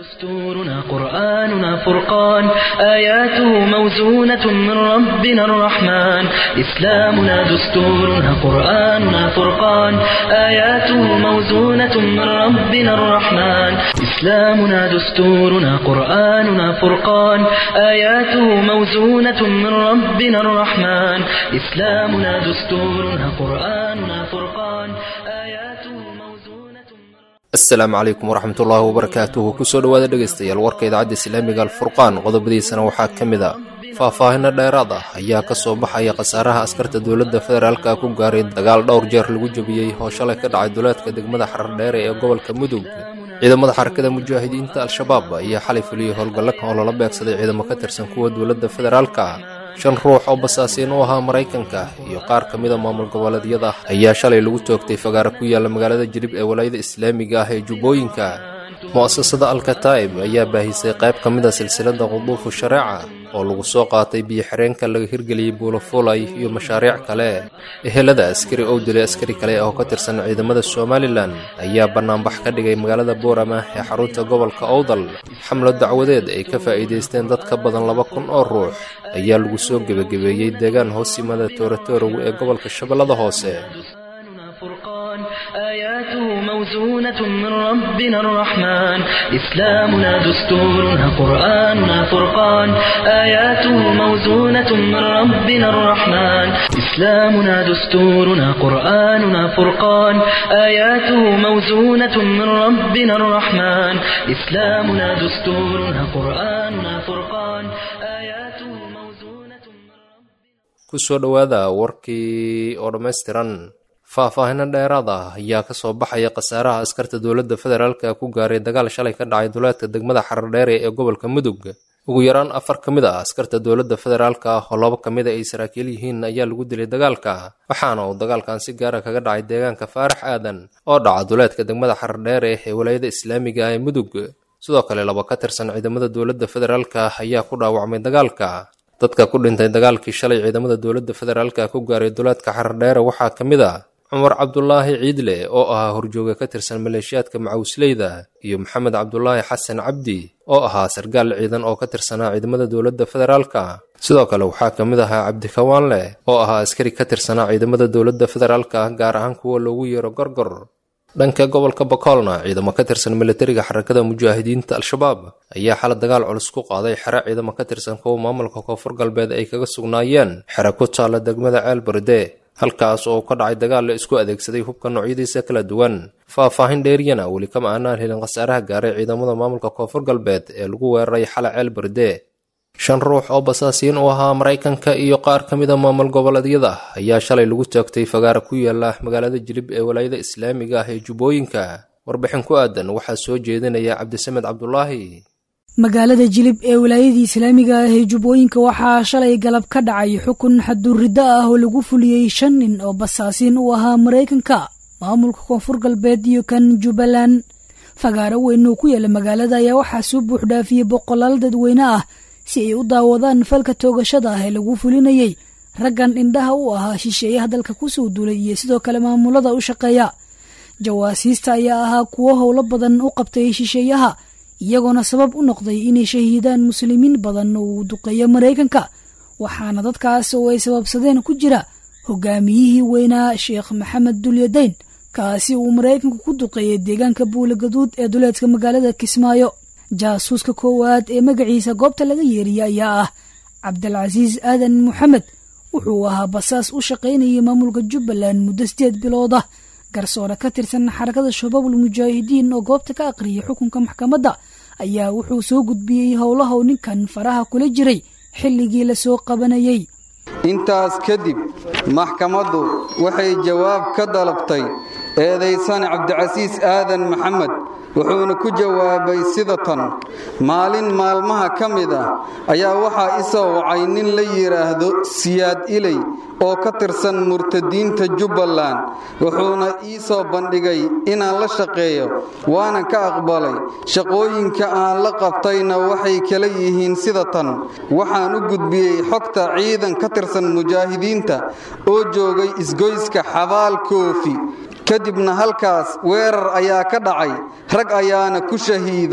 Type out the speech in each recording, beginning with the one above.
دستورنا قرآننا فرقان آياته موزونة من ربنا الرحمن إسلامنا دستورنا قرآننا فرقان آياته موزونة من ربنا الرحمن إسلامنا دستورنا قرآننا فرقان آياته موزونة من ربنا الرحمن إسلامنا دستورنا قرآننا فرقان آياته موزونة من asalaamu calaykum waraxmatullaahi wabarakaatuhu kusoo dhowaada dhegaystayaal warka idaacadda islaamiga alfurqaan qodobadiisana waxaa ka mid a faahfaahino dheeraad ah ayaa ka soo baxaya khasaaraha askarta dowladda federaalka ku gaaray dagaal dhowr jeer lagu jebiyey oo shalay ka dhacay duleedka degmada xarardheere ee gobolka mudug ciidamada xarakada mujaahidiinta al-shabaab ayaa xalay fuliyey howlgallo oo lala beegsaday ciidamo ka tirsan kuwa dowladda federaalka shan ruux oo basaasiin u ahaa maraykanka iyo qaar ka mida maamul goboleedyada ayaa shalay lagu toogtay fagaara ku yaalla magaalada jilib ee walaayada islaamiga ah ee jubbooyinka mu'asasada alkataa'ib ayaa baahisay qayb ka mid a silsilada quduufu shareeca oo lagu soo qaatay biyo-xireenka laga hirgeliyey buulafuulay iyo mashaariic kale ehelada askari oo dilay askari kale oo ka tirsan ciidamada somalilan ayaa bannaanbax ka dhigay magaalada boorama ee xarunta gobolka owdal xamlo dacwadeed ay ka faa'iidaysteen dad ka badan laba kun oo ruux ayaa lagu soo gebagabeeyey deegaan hoos yimada tooratoorow ee gobolka shabeellada hoose قرآننا فرقان آياته موزونة من ربنا الرحمن إسلامنا دستورنا قرآننا فرقان آياته موزونة من ربنا الرحمن إسلامنا دستورنا قرآننا فرقان آياته موزونة من ربنا الرحمن إسلامنا دستورنا قرآننا فرقان آياته موزونة من ربنا kusoo dhowaada warkii oo dhammaystiran faahfaahino dheeraad ah ayaa ka soo baxaya khasaaraha askarta dowladda federaalka ku gaaray dagaal shalay ka dhacay duleedka degmada xarardheere ee gobolka mudug ugu yaraan afar ka mid ah askarta dowladda federaalka ah oo laba ka mid a ay saraakiil yihiin ayaa lagu dilay dagaalka waxaana uu dagaalkan si gaara kaga dhacay deegaanka faarax aadan oo dhaca duleedka degmada xarardheere ee walaayada islaamiga ah ee mudug sidoo kale laba ka tirsan ciidamada dowladda federaalka ayaa ku dhaawacmay dagaalka dadka ku dhintay dagaalkii shalay ciidamada dowladda federaalka ku gaaray duleedka xarardheere waxaa ka mid a cumar cabdulaahi ciidle oo ahaa horjooga ka tirsan maleeshiyaadka macawisleyda iyo maxamed cabdulaahi xasan cabdi oo ahaa sargaal ciidan oo ka tirsanaa ciidamada dowladda federaalka sidoo kale waxaa ka mid ahaa cabdikawaanle oo ahaa askari ka tirsanaa ciidamada dowladda federaalka gaar ahaan kuwa loogu yeero gorgor dhanka gobolka bakoolna ciidamo ka tirsan militariga xarakada mujaahidiinta al-shabaab ayaa xala dagaal culus ku qaaday xero ciidamo ka tirsan kuwa maamulka koonfur galbeed ay kaga sugnaayeen xero ku taalla degmada ceel berde halkaas oo ka dhacay dagaal la isku adeegsaday hubka noocyadiisa kala duwan faahfaahin dheeriyana weli kama aanaan helin khasaaraha gaaray ciidamada maamulka koonfur galbeed ee lagu weeraray xala ceel berde shan ruux oo basaasiin u ahaa maraykanka iyo qaar ka mida maamul goboleedyada ayaa shalay lagu toogtay fagaara ku yaala magaalada jilib ee walaayada islaamiga ah ee jubbooyinka warbixin ku aadan waxaa soo jeedinaya cabdisamed cabdulaahi magaalada jilib ee wilaayadii islaamiga ah ee jubbooyinka waxaa shalay galab ka dhacay xukun xaduurriddo ah oo lagu fuliyey shan nin oo basaasiin u ahaa maraykanka maamulka koonfur galbeed iyo kan jubbaland fagaaro weyn oo ku yaala magaalada ayaa waxaa soo buuxdhaafiyey boqolaal dadweyne ah si ay u daawadaan falka toogashada ah ee lagu fulinayey raggan indhaha u ahaa shisheeyaha dalka kusoo duulay iyo sidoo kale maamulada u shaqeeya jawaasiista ayaa ahaa kuwo howlo badan u qabtay shisheeyaha iyagoona sabab u noqday inay shahiidaan muslimiin badan oo uu duqeeyo maraykanka waxaana dadkaas oo ay sababsadeen ku jira hogaamiyihii weynaa sheekh maxamed dulyadayn kaasi uu maraykanku ku duqeeyey deegaanka buulagaduud ee duleedka magaalada kismaayo jaasuuska koowaad ee magaciisa goobta laga yeeriyay ayaa ah cabdilcasiis aadan moxamed wuxuu ahaa basaas u shaqaynayay maamulka jubbaland muddo sideed bilood ah garsoore ka tirsan xarakada shabaabul mujaahidiin oo goobta ka aqriyay xukunka maxkamadda ayaa wuxuu soo gudbiyey howlaha uu ninkan faraha kula jiray xilligii lasoo qabanayey intaas kadib maxkamaddu waxay jawaab ka dalabtay eedaysan cabdicasiis aadan maxamed wuxuuna ku jawaabay sida tan maalin maalmaha ka mid ah ayaa waxaa i soo wacay nin la yidhaahdo siyaad iley oo ka tirsan murtadiinta jubbaland wuxuuna ii soo bandhigay inaan la shaqeeyo waana ka aqbalay shaqooyinka aan la qabtayna waxay kala yihiin sida tan waxaan u gudbiyey xogta ciidan ka tirsan mujaahidiinta oo joogay isgoyska xabaal koofi kadibna halkaas weerar ayaa ka dhacay rag ayaana ku shahiiday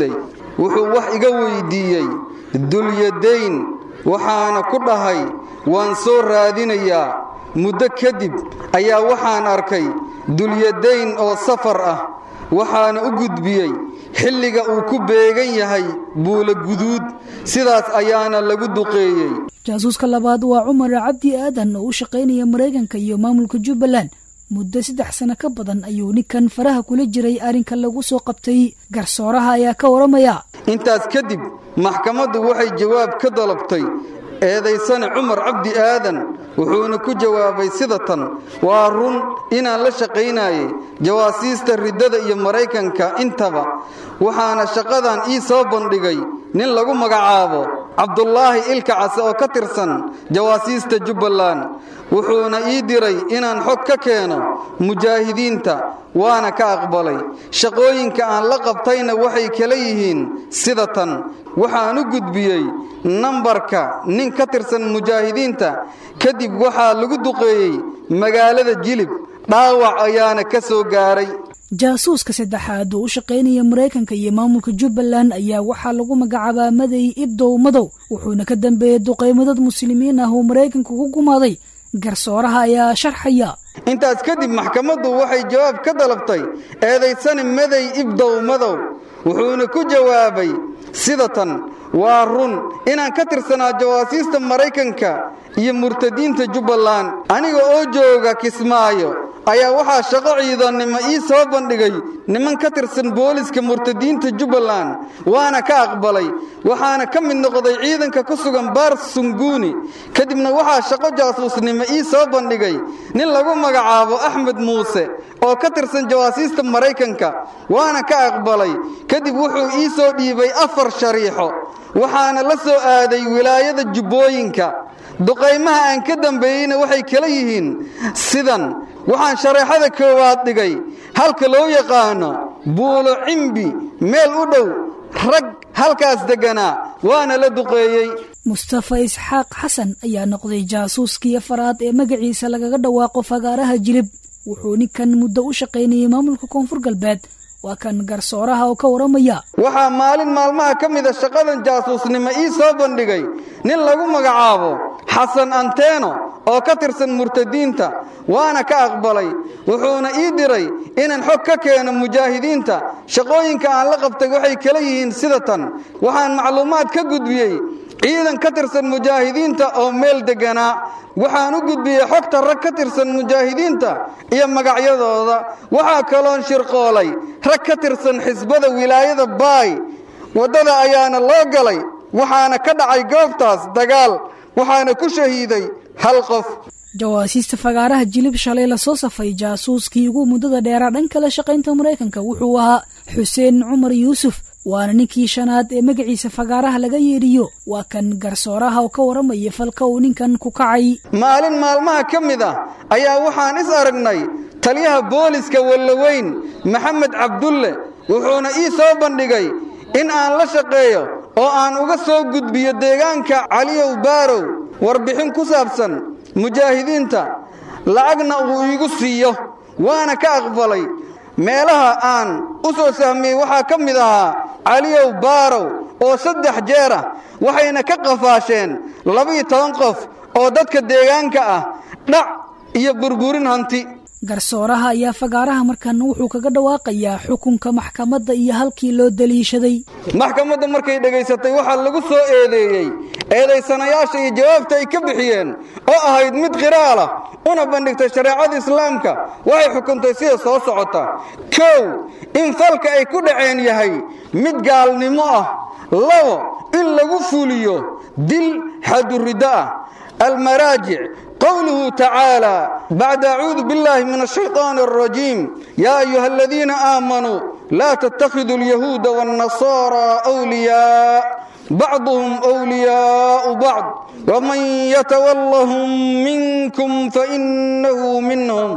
wuxuu wax iga weyddiiyey dulyadayn waxaana ku dhahay waan soo raadinayaa muddo kadib ayaa waxaan arkay dulyadayn oo safar ah waxaana u gudbiyey xilliga uu ku beegan yahay buula guduud sidaas ayaana lagu duqeeyey jaasuuska labaad waa cumar cabdi aadan oo u shaqaynaya maraykanka iyo maamulka jubbaland muddo saddex sano ka badan ayuu ninkan faraha kula jiray arrinka lagu soo qabtay garsooraha ayaa ka waramaya intaas kadib maxkamaddu waxay jawaab ka dalabtay eedaysane cumar cabdi aadan wuxuuna ku jawaabay sida tan waa run inaan la shaqaynayay jawaasiista riddada iyo maraykanka intaba waxaana shaqadan ii soo bandhigay nin lagu magacaabo cabdulaahi ilka case oo ka tirsan jawaasiista jubbaland wuxuuna ii diray inaan xog ka keeno mujaahidiinta waana ka aqbalay shaqooyinka aan la qabtayna waxay kala yihiin sida tan waxaan u gudbiyey nambarka nin ka tirsan mujaahidiinta kadib waxaa lagu duqeeyey magaalada jilib dhaawac ayaana ka soo gaaray jaasuuska saddexaad oo u shaqaynaya maraykanka iyo maamulka jubbaland ayaa waxaa lagu magacaabaa maday ibdow madow wuxuuna ka dambeeyey duqaymadad muslimiin ah oo maraykanka ku gumaaday garsooraha ayaa sharxaya intaas kadib maxkamaddu waxay jawaab ka dalabtay eedaysane maday ibdow madow wuxuuna ku jawaabay sida tan waa run inaan ka tirsanaa jawaasiista maraykanka iyo murtadiinta jubbaland aniga oo jooga kismaayo ayaa waxaa shaqo ciidannimo ii soo bandhigay niman ka tirsan booliska murtadiinta jubbaland waana ka aqbalay waxaana ka mid noqday ciidanka ku sugan baar sunguuni kadibna waxaa shaqo jaasuusnimo ii soo bandhigay nin lagu magacaabo axmed muuse oo ka tirsan jawaasiista maraykanka waana ka aqbalay kadib wuxuu ii soo dhiibay afar shariixo waxaana la soo aaday wilaayada jubbooyinka duqaymaha aan ka dambeeyeyna waxay kala yihiin sidan waxaan shareexada koowaad dhigay halka loo yaqaano buulo cimbi meel u dhow rag halkaas degganaa waana la duqeeyey mustafa isxaaq xasan ayaa noqday jaasuuskii afaraad ee magaciisa lagaga dhawaaqo fagaaraha jilib wuxuu ninkan muddo u shaqaynayay maamulka koonfur galbeed waa kan garsooraha oo ka waramaya waxaa maalin maalmaha ka mida shaqadan jaasuusnimo ii soo bandhigay nin lagu magacaabo xasan anteeno oo ka tirsan murtadiinta waana ka aqbalay wuxuuna ii diray inaan xog ka keeno mujaahidiinta shaqooyinka aan la qabtay waxay kala yihiin sida tan waxaan macluumaad ka gudbiyey ciidan ka tirsan mujaahidiinta oo meel degganaa waxaan u gudbiyey xogta rag ka tirsan mujaahidiinta iyo magacyadooda waxaa kaloon shirqoolay rag ka tirsan xisbada wilaayada baay waddada ayaana loo galay waxaana ka dhacay goobtaas dagaal waxaana ku shahiiday hal qof jawaasiista fagaaraha jilib shalay lasoo safay jaasuuskii ugu muddada dheeraa dhanka la shaqaynta maraykanka wuxuu ahaa xuseen cumar yuusuf waana ninkii shanaad ee magaciisa fagaaraha laga yeedhiyo waa kan garsooraha oo ka waramaya falka uu ninkan ku kacay maalin maalmaha ka mid ah ayaa waxaan is aragnay taliyaha booliska wallaweyn maxamed cabdulle wuxuuna ii soo bandhigay in aan la shaqeeyo oo aan uga soo gudbiyo deegaanka caliyow baarow warbixin ku saabsan mujaahidiinta lacagna uu iigu siiyo waana ka aqbalay meelaha aan u soo sahmiyey waxaa ka mid ahaa caliyow baarow oo saddex jeer ah waxayna ka qafaasheen labiyo toban qof oo dadka deegaanka ah dhac iyo burburin hanti garsooraha ayaa fagaaraha markan wuxuu kaga dhawaaqayaa xukunka maxkamadda iyo halkii loo daliishaday maxkamadda markay dhegaysatay waxaa lagu soo eedeeyey eedaysanayaasha iyo jawaabta ay ka bixiyeen oo ahayd mid qiraalah una bandhigtay shareecada islaamka waxay xukuntay sida soo socota kow in falka ay ku dhaceen yahay mid gaalnimo ah labo in lagu fuliyo dil xaduriddo ah almaraajic قوله تعالى بعد أعوذ بالله من الشيطان الرجيم يا أيها الذين آمنوا لا تتخذوا اليهود والنصارى أولياء بعضهم أولياء بعض ومن يتولهم منكم فإنه منهم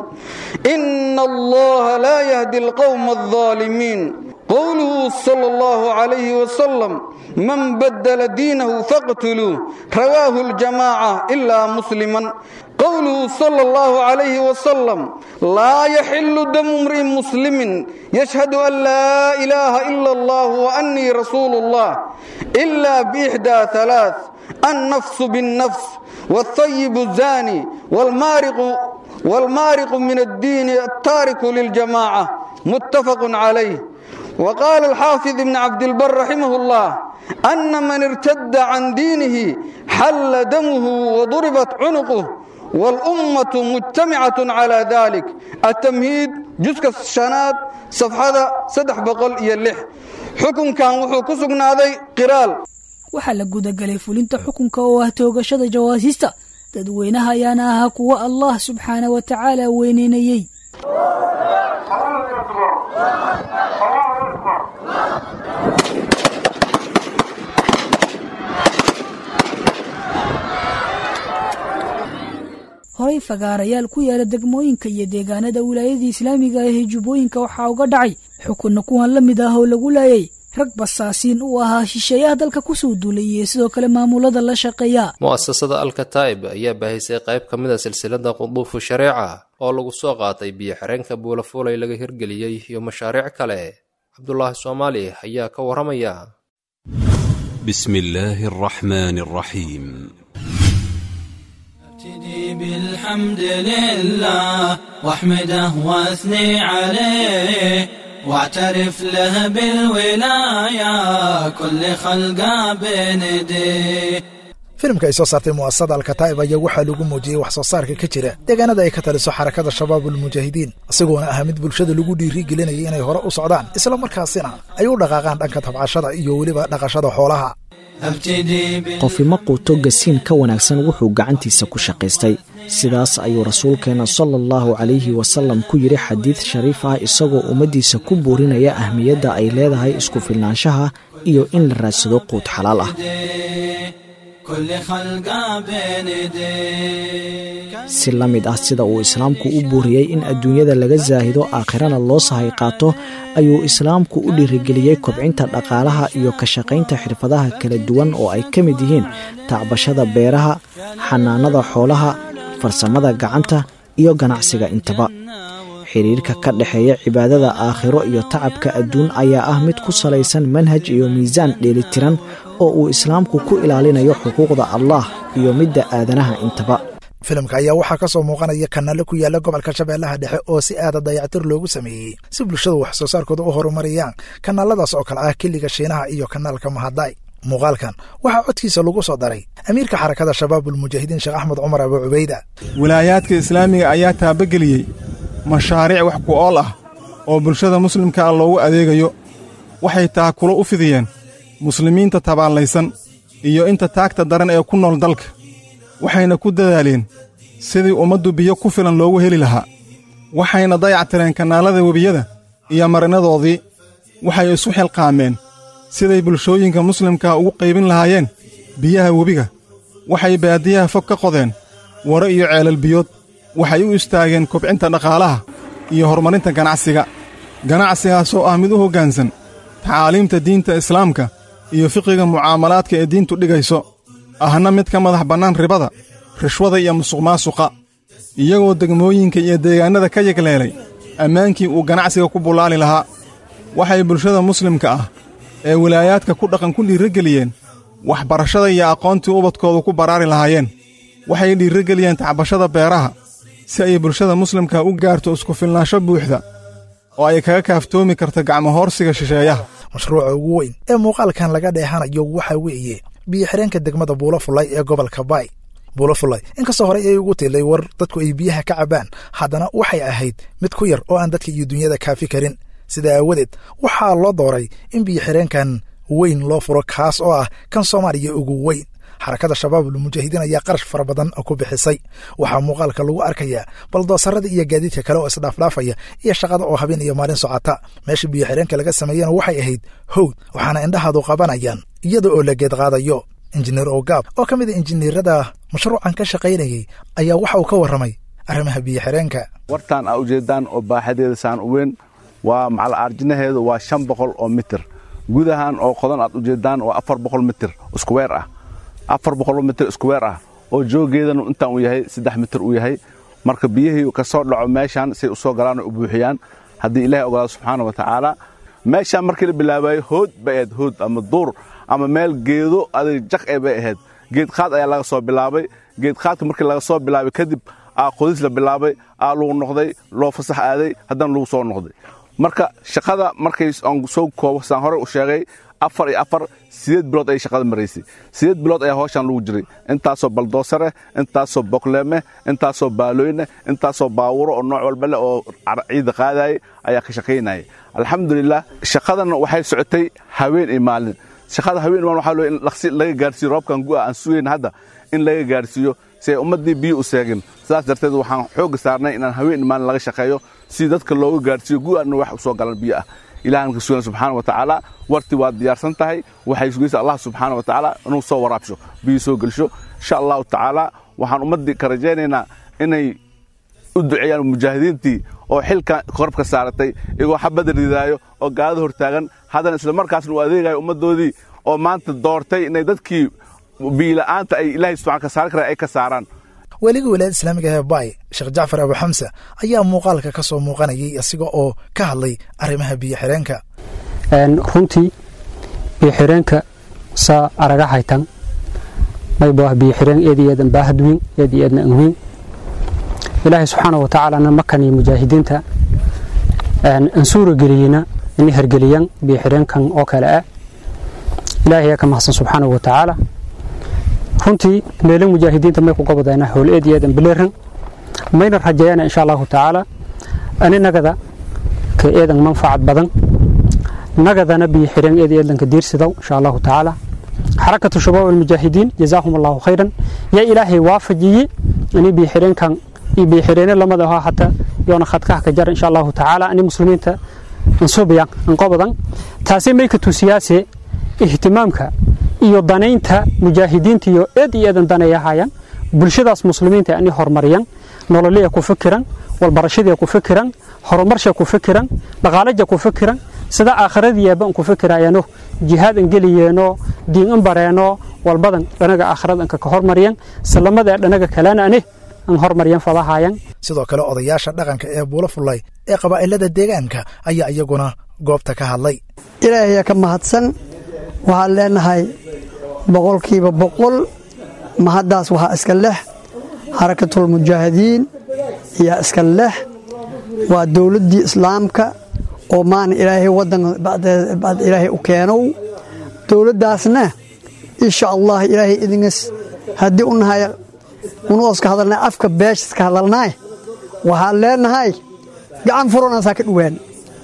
إن الله لا يهدي القوم الظالمين قوله صلى الله عليه وسلم من بدل دينه فاقتلوه رواه الجماعة إلا مسلما qowluhu sala allahu calayhi wasalam laa yaxilu damu imri'in muslimin yashhadu an laa ilaaha ila allah wa annii rasuulu allah ila biixdaa halaath annafsu binnafs والثيب الزاني والمارق والمارق من الدين التارك للجماعة متفق عليه وقال الحافظ ابن عبد البر رحمه الله أن من ارتد عن دينه حل دمه وضربت عنقه والأمة مجتمعة على ذلك التمهيد جزء الشناد صفحة سدح بقل يلح حكم كان وحو كسقنا هذا قرال waxaa la gudagalay fulinta xukunka oo ah toogashada jawaasiista dadweynaha ayaana ahaa kuwo allah subxaana wa tacaala weyneynayey horay fagaarayaal ku yaala degmooyinka iyo deegaanada wilaayadii islaamiga ah ee jubbooyinka waxaa uga dhacay xukunna kuwan la mid ah oo lagu laayay rag basaasiin uu ahaa shisheeyaha dalka kusoo duulay iyo sidoo kale maamulada la shaqeeya mu'asasada alkataa'ib ayaa baahisay qayb ka mid a silsilada quduufu shareeca oo lagu soo qaatay biyo xireenka buulafuulay laga hirgeliyey iyo mashaariic kale cabdulaahi soomaali ayaa ka warramaya بسم الله الرحمن الرحيم ابتدي بالحمد لله واحمده واثني عليه واعترف له بالولاية كل خلقه بنديه filimka ay soo saartay mu'asasada alkataa'ib ayaa waxaa lagu muujiyey wax soo saarka ka jira deegaanada ay ka taliso xarakada shabaabulmujaahidiin isagoona ahaa mid bulshada lagu dhiirigelinayay inay hore u socdaan isla markaasina ay u dhaqaaqaan dhanka tabcashada iyo weliba dhaqashada xoolaha ابتدي بال... qofi ma quuto gasiin ka wanaagsan wuxuu gacantiisa ku shaqaystay sidaas ayuu rasuulkeenna sala allahu calayhi wasalam ku yidhi xadiid shariif ah isagoo ummaddiisa ku buurinaya ahmiyadda ay leedahay isku filnaanshaha iyo in la raadsado quud xalaal ah كل خلقه بنديه si la mid ah sida uu islaamku u buuriyey in adduunyada laga saahido aakhirana loo sahay qaato ayuu islaamku u dhiirigeliyey kobcinta dhaqaalaha iyo ka shaqaynta xirfadaha kala duwan oo ay ka mid yihiin tacbashada beeraha xanaanada xoolaha farsamada gacanta iyo ganacsiga intaba xiriirka ka dhexeeya cibaadada aakhiro iyo tacabka adduun ayaa ah mid ku salaysan manhaj iyo miisaan dheelitiran oo uu islaamku ku ilaalinayo xuquuqda allah iyo midda aadanaha intaba filimka ayaa waxaa ka soo muuqanaya kanaale ku yaala gobolka shabeellaha dhexe oo si aada dayactir loogu sameeyey si bulshadu wax soo saarkooda u horumariyaan kanaaladaas oo kale ah keliga shiinaha iyo kanaalka mahaday muuqaalkan waxaa codkiisa lagu soo daray amiirka xarakada shabaabulmujaahidiin sheekh axmed cumar abu cubayda wilaayaadka islaamiga ayaa taabageliyey mashaariic wax ku ool ah oo bulshada muslimka ah loogu adeegayo waxay taakulo u fidiyeen muslimiinta tabaallaysan iyo inta taagta daran ee ku nool dalka waxayna ku dadaaleen sidii ummaddu biyo ku filan loogu heli lahaa waxayna dayactireen kanaalada webiyada iyo marinadoodii waxay isu xilqaameen siday bulshooyinka muslimkaa ugu qaybin lahaayeen biyaha webiga waxay baadiyaha fog ka qodeen waro iyo ceelal biyood waxay u istaageen kobcinta dhaqaalaha iyo horumarinta ganacsiga ganacsigaasoo ah mid u hoggaansan tacaaliimta diinta islaamka iyo fiqiga mucaamalaadka ee diintu dhigayso ahna mid ka madax bannaan ribada rishwada iyo musuqmaasuqa iyagoo degmooyinka iyo deegaannada ka yegleelay ammaankii uu ganacsiga ku bullaali lahaa waxay bulshada muslimka ah ee wilaayaadka ku dhaqan ku dhiirrogeliyeen waxbarashada iyo aqoontii ubadkoodu ku baraari lahaayeen waxay dhiirrogeliyeen tacbashada beeraha si ay bulshada muslimka u gaarto isku filnaansho buuxda oo ay kaga kaaftoomi karto gacmohoorsiga shisheeyaha mashruuca ugu weyn ee muuqaalkan laga dheehanayo waxaa weeye biyo xireenka degmada buulafulay ee gobolka baay buulafulay inkastoo horey ay ugu tilay war dadku ay biyaha ka cabbaan haddana waxay ahayd mid ku yar oo aan dadka iyo dunyada kaafi karin sidaa aawadeed waxaa loo dooray in biyo xireenkan weyn loo furo kaas oo ah kan soomaaliya ugu weyn xarakada shabaabulmujaahidiin ayaa qarash fara badan ku bixisay waxaa muuqaalka lagu arkayaa baldoosarada iyo gaadiidka kale oo isdhaafdhaafaya iyo shaqada oo habeen iyo maalin socota meesha biyo xireenka laga sameeyena waxay ahayd howd waxaana indhahaadu qabanayaan iyada oo la geedqaadayo injineer ogaab oo ka mid a injineerada mashruucan ka shaqaynayay ayaa waxa uu ka warramay arrimaha biyo xireenka wartaan aa ujeedaan oo baaxadeeda saan u weyn waa macal aarjinaheedu waa shan boqol oo mitir gudahan oo qodan aad ujeedaan waa afar boqol mitir iskuweer ah afar boqol mitir iskuweer ah oo joogeedana intaan uu yahay saddex mitir uu yahay marka biyihii ka soo dhaco meeshaan say u soo galaan oo u buuxiyaan haddii ilaahay ogolaado subxaana wa tacaala meeshaan markii la bilaabayo hood bay ahayd hood ama duur ama meel geedo adig jaq ee bay ahayd geedqaad ayaa laga soo bilaabay geedqaadka markii laga soo bilaabay kadib aa qodis la bilaabay aa lagu noqday loo fasax aaday haddana lagu soo noqday marka shaqada markay aan soo koobo saan hore u sheegay afar iyo afar sideed bilood ayay shaqada maraysay sideed bilood ayaa hawshaan lagu jiray intaasoo baldoosareh intaasoo bokleemeh intaasoo baalooyneh intaasoo baawuro oo nooc walba leh oo ciida qaadayay ayaa ka shaqaynayay alxamdulilah shaqadana waxay socotay haween iyo maalin shaqada haween iyo maalin waxaa loo in laqsi laga gaarsiiyo roobkan gu'a aan sugayn hadda in laga gaarsiiyo si ay ummaddii biyo u seegin sidaas darteed waxaan xoogga saarnay inaan haween iyo maalin laga shaqeeyo si dadka looga gaarsiiyo gu'aana wax u soo galan biyo ah ilahan ka sugan subxaana wa tacaala warti waa diyaarsan tahay waxay sugaysa allah subxaana wa tacaala inuu soo waraabsho biyo soo gelsho insha allahu tacaala waxaan ummaddii ka rajaynaynaa inay u duceeyaan mujaahidiintii oo xilka korabka saaratay iyagoo xabadda ridaayo oo gaalada hortaagan haddana isla markaasna uu adeegayo ummaddoodii oo maanta doortay inay dadkii biyila'aanta ay ilaahay subxana ka saari karaan ay ka saaraan weliga wilaayada islaamiga ee baay sheekh jacfar abu xamse ayaa muuqaalka ka soo muuqanayay isaga oo ka hadlay arrimaha biyo xireenka runtii biyo xireenka saa araga haytan mayba biyo xireen eed iyo eedan baahad weyn eed iyo eedna an weyn ilaahay subxaana wa tacaalana makan iyo mujaahidiinta an suura geliyeyna inay hergeliyaan biyo xireenkan oo kale ah ilaahay ayaa ka mahadsan subxaana wa tacaala runtii meelo mujaahidiinta may ku gobodayna howl eed iyo eedan bileeran mayna rajeeyana insha allahu tacaala ani nagada ka eedan manfacad badan nagadana biyo xireen eed iyo eedanka diirsidow insha allahu tacaala xarakatu shabaab almujaahidiin jazaahum allahu khayran yaa ilaahay waafajiyey ani biyo xireenkan iyo biyo xireene lamada ahaa hata yoona khadkaha ka jara insha allahu tacaala ani muslimiinta ansubiyan anqobadan taasi may ka tusiyaase ihtimaamka iyo danaynta mujaahidiinta iyo eed iyo eedan danayahayaan bulshadaas muslimiinta ani hormaryan nololiya ku fikiran walbarashadiya ku fikiran horumarsha ku fikiran dhaqaalaja ku fikiran sida aakhiradiyaaba an ku fikiraayano jihaad an geliyeeno diin an bareeno walbadan dhanaga aakhirad anka ka hormaryan salamada dhanaga kalena ane an hormaryan fadahayan sidoo kale odayaasha dhaqanka ee buulo fullay ee qabaa'ilada deegaanka ayaa iyaguna goobta ka hadlay ilaahayaa ka mahadsan waxaan leenahay boqolkiiba boqol mahaddaas waxaa iska leh xarakatulmujaahidiin ayaa iska leh waa dowladdii islaamka oo maana ilaahay waddanka bacd ilaahay u keenow dowladdaasna insha allah ilaahay idingas haddii u nahay unuoska hadalnay afka beeshaska hadalnaay waxaan leenahay gacan furanaasaa ka dhowaan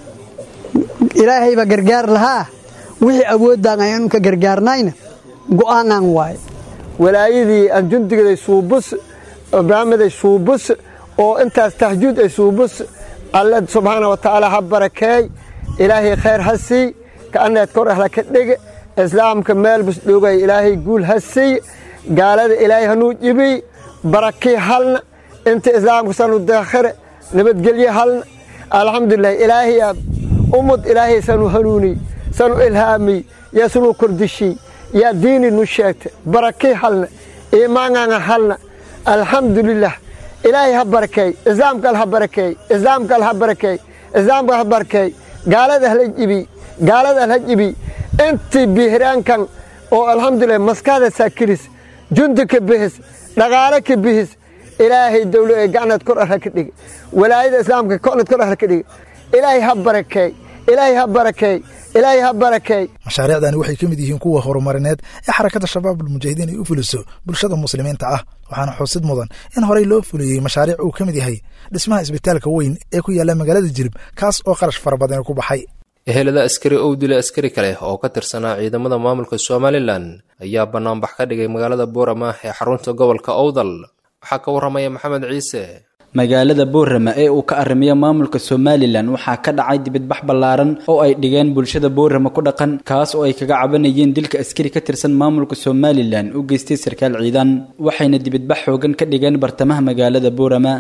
ilaahay baa gargaar lahaa wixii awoodaan aynu ka gargaarnayna go'aanaan waaye walaayadii aan jundigaday suubus barnaamiday suubus oo intaas tahjuud ay suubus alle subxaana wa tacaala ha barakeey ilaahay khayr ha sii ka'anneed kor ahla ka dhege islaamka meel bus dhogay ilaahay guul ha sii gaalada ilaahay hanuu jibiy barakii halna inta islaamka sanu daakhire nabadgelye halna alxamdulilah ilaahayaa ummad ilaahay sanu hanuuniy sanu ilhaamiy yaa sunu kordishiy yaa diini nu sheegta barakii halna iimaangaanga halna alxamdulilah ilaahay ha barakeey islaamkal ha barakeey islaamkal ha barakeey islaamkal ha barakeey gaalada hala jibiy gaalada hala jibiy intii bihiraankan oo alxamdulilah maskaada saakiris jundi ka bihis dhaqaale ka bihis ilaahay dawlo ee gacneed kor arha ka dhige walaayada islaamka koneed kor arha ka dhige ilaahay ha barakeey ilaahay ha barakeey ilaahay ha barakeey mashaariicdani waxay ka mid yihiin kuwa horumarineed ee xarakada shabaabulmujaahidiin ay u fuliso bulshada muslimiinta ah waxaana xusid mudan in horey loo fuliyey mashaariic uu ka mid yahay dhismaha isbitaalka weyn ee ku yaalla magaalada jilib kaas oo qarash fara badan ku baxay ehelada askari ow dila askari kale oo ka tirsanaa ciidamada maamulka somalilan ayaa bannaanbax ka dhigay magaalada boorama ee xarunta gobolka owdal waxaa ka warramaya maxamed ciise magaalada boorama ee uu ka arrimiyo maamulka somalilan waxaa ka dhacay dibadbax ballaaran oo ay dhigeen bulshada boorama ku dhaqan kaas oo ay kaga cabanayeen dilka askari ka tirsan maamulka somalilan u geystay sarkaal ciidan waxayna dibadbax xoogan ka dhigeen bartamaha magaalada boorama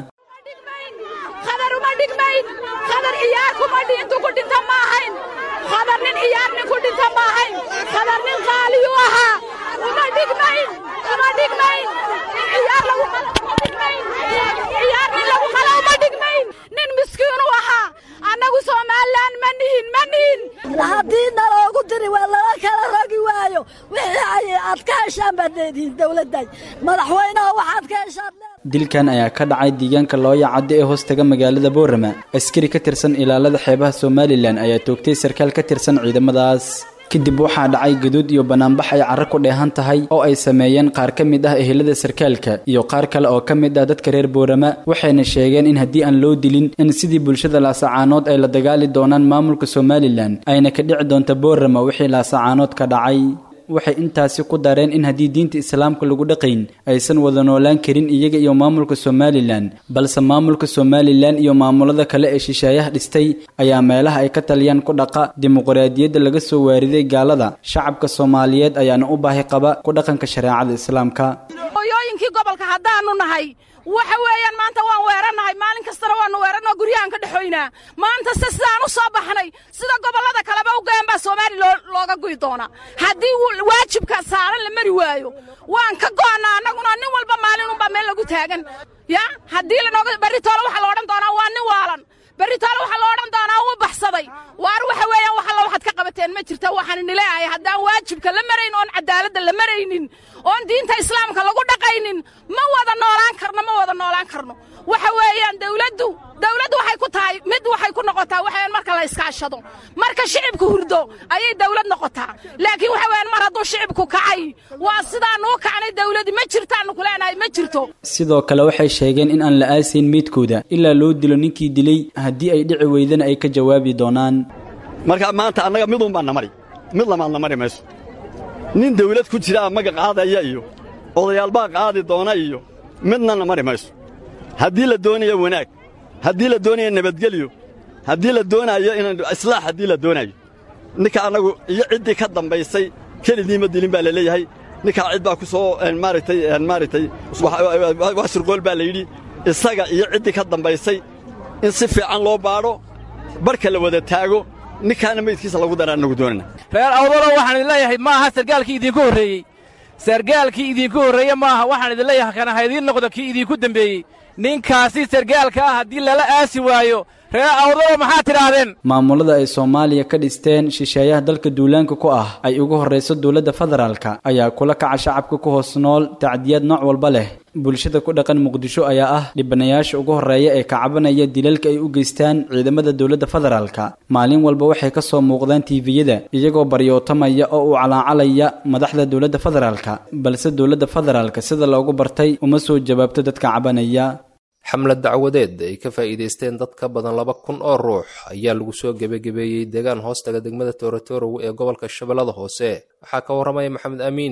uma dhigmayn uma dhigmayn in wixii ay aad ka heshaan baad leedihiin dowladday madaxweynaha waxaad ka heshaan dilkan ayaa ka dhacay deegaanka looya cadde ee hoostaga magaalada boorama askari ka tirsan ilaalada xeebaha somalilan ayaa toogtay sarkaal ka tirsan ciidamadaas kadib waxaa dhacay gaduud iyo banaanbax ay carro ku dheehan tahay oo ay sameeyeen qaar ka mid ah ehelada sarkaalka iyo qaar kale oo ka mid ah dadka reer boorama waxayna sheegeen in haddii aan loo dilin in sidii bulshada laasacaanood ay la dagaali doonaan maamulka somalilan ayna ka dhici doonta boorama wixii laasacaanood ka dhacay waxay intaasi ku dareen in haddii diinta islaamka lagu dhaqayn aysan wada noolaan karin iyaga iyo maamulka somalilan balse maamulka somalilan iyo maamulada kale ee shisheeyaha dhistay ayaa meelaha ay ka taliyaan ku dhaqa dimuqraadiyadda laga soo waariday gaalada shacabka soomaaliyeed ayaana u baahi qaba ku dhaqanka shareecada islaamka hooyooyinkii gobolka haddaanu nahay waxa weeyaan maanta waan weerannahay maalin kastana waanu weerannoo guryahaan ka dhexoynaa maanta se sidaan u soo baxnay sida gobollada kaleba u gayan baa soomaali looga guyi doonaa haddii waajibka saaran la mari waayo waan ka go'annaa annaguna nin walba maalinunbaa meel lagu taagan ya haddii lanooga berritoole waxaa la odhan doonaa waa nin waalan berritoole waxaa la odhan doonaa wuu baxsaday waar waxa weeyaan wax alla waxaad ka qabateen ma jirta waxaan nileeyahay haddaan waajibka la marayn oon cadaaladda la maraynin oon diinta islaamka lagu dhaqaynin ma wada noolaan karno ma wada noolaan karno waxa weeyaan dawladdu dawladdu waxay ku tahay mid waxay ku noqotaa waxaweyaan marka la iskaashado marka shicibku hurdo ayay dawlad noqotaa laakiin waxa weeyaan mar hadduu shicibku kacay waa sidaanuu kacnay dawladdi ma jirtaannu ku leenahay ma jirto sidoo kale waxay sheegeen in aan la aasayn meydkooda ilaa loo dilo ninkii dilay haddii ay dhici weydana ay ka jawaabi doonaan marka maanta annaga midun baan na mari mid lamaadna mari mayso nin dawlad ku jira maga qaadaya iyo odayaal baa qaadi doona iyo midna na mari mayso haddii la doonayo wanaag haddii la doonayo nabadgelyo haddii la doonaayo inaan islaax haddii la doonayo ninka annagu iyo ciddii ka dambaysay kelidiima dilin baa la leeyahay ninkaa cid baa ku soo maaragtay maaragtay wax surqool baa la yidhi isaga iyo ciddii ka dambaysay in si fiican loo baadho barka la wada taago ninkaana meydkiisa lagu daraa annagu doonana reer awdalo waxaan idin leeyahay ma aha sargaalkii idinku horreeyey sargaalkii idinku horreeye maaha waxaan idin leeyahay kana ha idiin noqdo kii idinku dembeeyey ninkaasi sargaalka ah haddii lala aasi waayo reer awdalo maxaad tidhaahdeen maamulada ay soomaaliya ka dhisteen shisheeyaha dalka duulaanka ku ah ay ugu horrayso dowladda federaalka ayaa kula kaca shacabka ku hoos nool tacdiyaad nooc walba leh bulshada ku dhaqan muqdisho ayaa ah dhibanayaasha ugu horreeya ee kacabanaya dilalka ay u geystaan ciidamada dowladda federaalka maalin walba waxay ka soo muuqdaan tiifiyada iyagoo baryootamaya oo u calaacalaya madaxda dowladda federaalka balse dowladda federaalka sida loogu bartay uma soo jawaabto dadka cabanaya xamlad dacwadeed ay ka faa'iidaysteen dad ka badan laba kun oo ruux ayaa lagu soo gebagabeeyey deegaan hoostaga degmada toorotorow ee gobolka shabeellada hoose waxaa ka warramaya maxamed amiin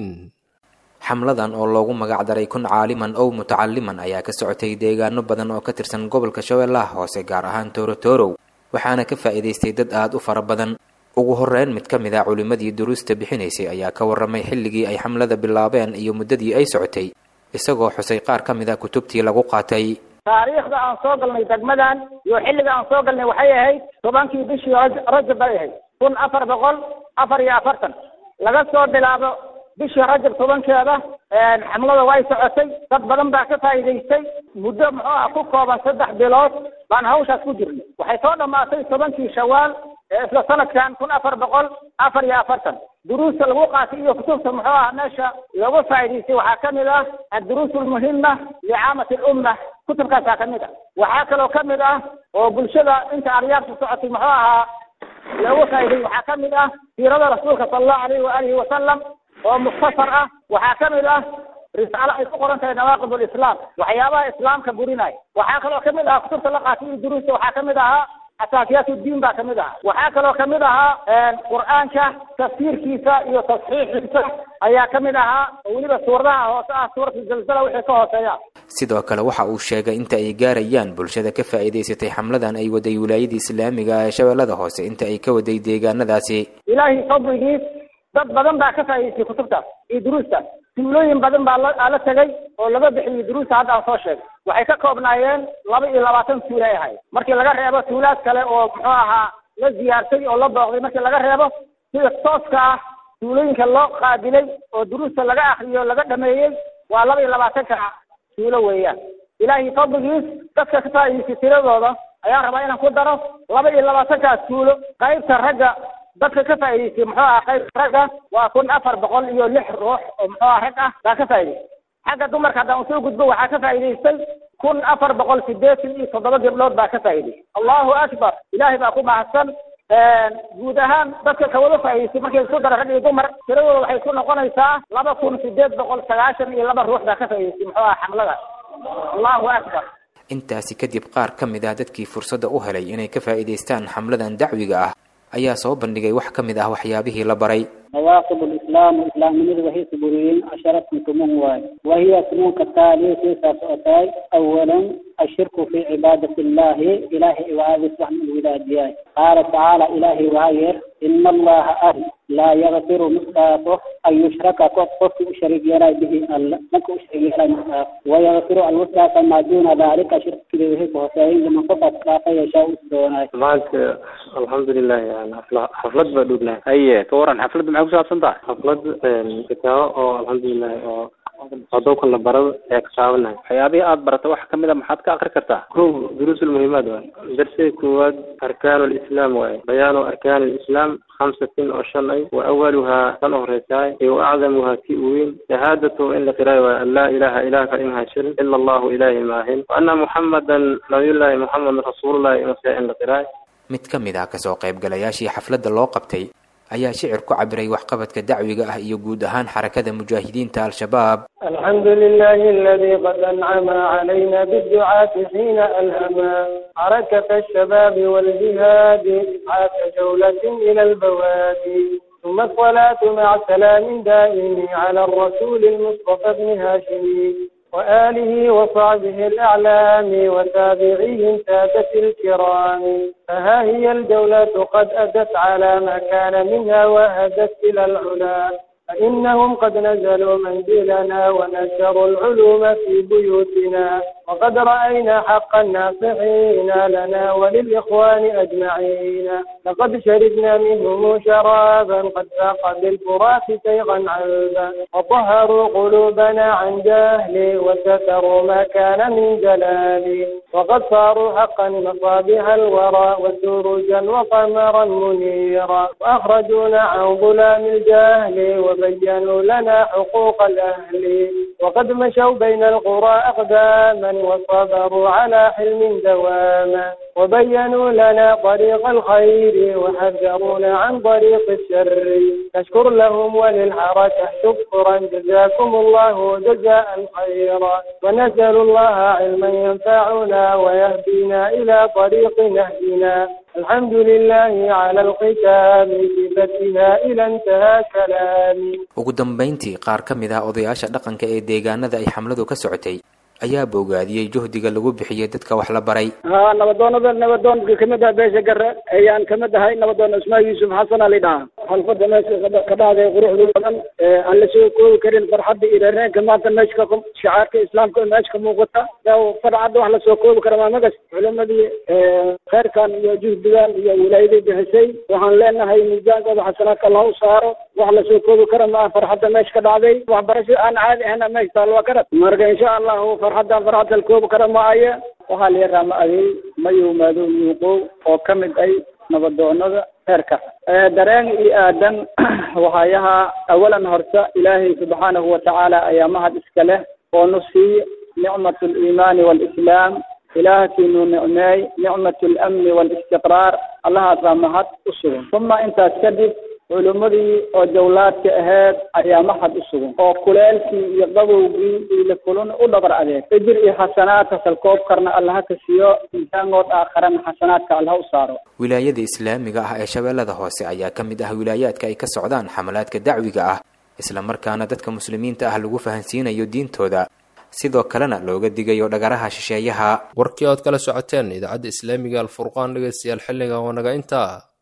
xamladan oo loogu magacdaray kun caaliman ow mutacaliman ayaa ka socotay deegaano badan oo ka tirsan gobolka shabeellaha hoose gaar ahaan toorotorow waxaana ka faa'iidaystay dad aad u fara badan ugu horreyn mid ka mid a culimmadii duruusta bixinaysay ayaa ka warramay xilligii ay xamlada bilaabeen iyo muddadii ay socotay isagoo xusay qaar ka mid a kutubtii lagu qaatay taariikhda aan soo galnay degmadan iyo xilliga aan soo galnay waxay ahayd tobankii bishii rajab bay ahayd kun afar boqol afar iyo afartan laga soo bilaabo bishii rajab tobankeeda xamlada way socotay dad badan baa ka faa'iidaystay muddo muxuu ah ku kooban saddex bilood baan hawshaas ku jirnay waxay soo dhammaatay tobankii shawaal ee isla sanadkan kun afar boqol afar iyo afartan duruusta lagu qaatay iyo kutubta muxuu ah meesha lagu faa'iidaystay waxaa ka mid ah adduruus almuhima licaamati alumma kutubkaasaa ka mid ah waxaa kaloo ka mid ah oo bulshada inta aryaabta socotay muxuu ahaa loogu faa'iday waxaa ka mid ah siirada rasuulka sala allahu alayhi waalihi wasalam oo mukhtasar ah waxaa ka mid ah risaalo ay ku qoran tahay nawaaqib alislaam waxyaabaha islaamka burinaya waxaa kaloo ka mid ahaa kutubta la qaatay iyo duruusta waxaa ka mid ahaa asaasiyaat uddiin baa ka mid ahaa waxaa kaloo ka mid ahaa qur'aanka tafsiirkiisa iyo tasxiixiisa ayaa ka mid ahaa oo weliba suuradaha hoose ah suuratu zalzala wixii ka hooseeya sidoo kale waxa uu sheegay inta ay gaarayaan bulshada ka faa'iidaysatay xamladan ay waday wilaayadii islaamiga ee shabeellada hoose inta ay ka waday deegaanadaasi ilaahay fadligiis dad badan baa ka faa'idaystay kutubtaas iyo duruustaas tuulooyin badan baa la la tegay oo laga bixiyey duruusta hadda aan soo sheegay waxay ka koobnaayeen laba iyo labaatan tuulo ay ahayd markii laga reebo tuulaad kale oo muxuu ahaa la ziyaartay oo la booqday markii laga reebo sida tooska ah tuulooyinka loo qaabilay oo duruusta laga akriyo laga dhameeyey waa laba iyo labaatanka tuulo weeyaan ilaahay fadligiis dadka ka faa'idaystay tiradooda ayaan rabaa inaan ku daro laba iyo labaatankaas tuulo qaybta ragga dadka ka faa'iidaystay muxuu aha qayb ragga waa kun afar boqol iyo lix ruux oo muxuu aha rag ah baa ka faa'idaystay xagga dumarka haddaan usoo gudbo waxaa ka faa'iidaystay kun afar boqol sideetan iyo toddoba gabdhood baa ka faa'idaystay allahu akbar ilaahay baa ku mahadsan guud ahaan dadka kawada faa'idaystay markay isku dara rag iyo dumar tiradooda waxay ku noqonaysaa laba kun sideed boqol sagaashan iyo laba ruux baa ka faa'idaystay muxuu aha xamlada allahu akbar intaasi kadib qaar ka mid ah dadkii fursadda u helay inay ka faa'iidaystaan xamladan dacwiga ah ayaa soo bandhigay wax ka mid ah waxyaabihii la baray نواقض الإسلام إسلام من وهي سبورين عشرة كمون واي وهي سنون كالتالي في سأتاي أولا الشرك في عبادة الله إلهي وهذا سبحانه الولاديات قال تعالى إلهي وهاير إن الله أهل لا يغفر مصطفى أن يشرك قف شريك يرى به الله نكو شريك يرى مصطفى ويغفر الوسطى ما دون ذلك شرك به وفاين لمن قفت لا يشاء دونه maanta alxamdulilah yani xafla- xaflad baa dhowlahay haye ka waran xafladda maxay ku saabsan tahay xaflad kitaabo oo alxamdulilah oo adowkan la barado ayaa ka saabanahay waxyaabihii aad barata waxa kamid a maxaad ka akri kartaa kow duruus ulmuhimaad waay darsiga koowaad arkaan lislaam waaye bayaanu arkaan lislaam khamsatin oo shan ay wa awaluhaa tan u horeysaay iyo wa acdamuhaa ti u weyn shahaadatu in la qiraayo waaye an laa ilaha ilaah ka imaha shirin ila allahu ilaahi maahin wa anna muxamadan nabiyullaahi muxamed rasuulullahi inase in la qiraayo mid ka mid ah kasoo qaybgalayaashii xafladda loo qabtay ayaa shicir ku cabiray waxqabadka dacwiga ah iyo guud ahaan xarakada mujaahidiinta al-shabaab الحمد لله الذي قد أنعم علينا بالدعاة حين ألهما حركة الشباب والجهاد إسعاف جولة إلى البوادي ثم الصلاة مع سلام دائم على الرسول المصطفى بن هاشم وآله وصحبه الأعلام وتابعيهم سادة الكرام فها هي الجولة قد أدت على ما كان منها وأدت إلى العلا فإنهم قد نزلوا منزلنا ونشروا العلوم في بيوتنا وقد رأينا حق الناصحين لنا وللإخوان أجمعين لقد شربنا منهم شرابا قد فاق بالفرات سيغا عذبا وطهروا قلوبنا عن جهل وستروا ما كان من جلال وقد صاروا حقا مصابيح الورى وسروجا وقمرا منيرا وأخرجونا عن ظلام الجهل وبينوا لنا حقوق الأهل وقد مشوا بين القرى أقداما وصبروا على حلم دواما وبينوا لنا طريق الخير وحذرونا عن طريق الشر نشكر لهم وللحركة شكرا جزاكم الله جزاء خيرا ونسأل الله علما ينفعنا ويهدينا إلى طريق نهجنا الحمد لله على الختام صفتها إلى انتهى كلامي ugu dambayntii qaar ka mid ah odayaasha dhaqanka ee deegaanada ay xamladu ka socotay ayaa bogaadiyey juhdiga lagu bixiyey dadka wax la baray ها نبضونada nabadoonka kamid ah beesha gare ayaan kamid ahay nabadoon ismaa yuusuf xasan ali dhaha xalfada meesha ka dhacday quruxda badan ee aan la soo koobi karin farxadda iyo reereenka maanta meesha ka shicaarka islaamka meesha ka muuqata farxadda wax lasoo koobi kara maa magas culimadii khayrkan iyo juhdigan iyo wilaayadii bixisay waxaan leenahay miisaankooda xasanaadka allah u saaro wax lasoo koobi kara maa farxadda meesha ka dhacday waxbarasho aan caadi ahna meesha taal waa karad marka insha allahu farxaddan farxad la koobi kara maaye waxaa la yaraa ma adey mayow maadow yuuqow oo ka mid ay nabadoonada heerka dareen iyo aadan waxaayaha awalan horta ilaahay subxaanahu watacaala ayaa mahad iska leh oo nu siiye nicmat aliimaani waalislaam ilaahkiinu nicmeey nicmat alamni waalistiqraar allahaasaa mahad u sugan uma intaas kadib culimmadii oo jawlaadka aheyd ayaa mahad u sugan oo kuleelkii iyo qabowgii iyo lakulun u dhabar adeeg ijir iyo xasanaadka salkoob karna allaha ka siiyo miisaangood aakharana xasanaadka allaha u saaro wilaayada islaamiga ah ee shabeellada hoose ayaa ka mid ah wilaayaadka ay ka socdaan xamalaadka dacwiga ah islamarkaana dadka muslimiinta ah lagu fahansiinayo diintooda sidoo kalena looga digayo dhagaraha shisheeyaha warkii ood kala socoteen idaacadda islaamiga alfurqaan dhegeystayaal xilligan waa naga intaa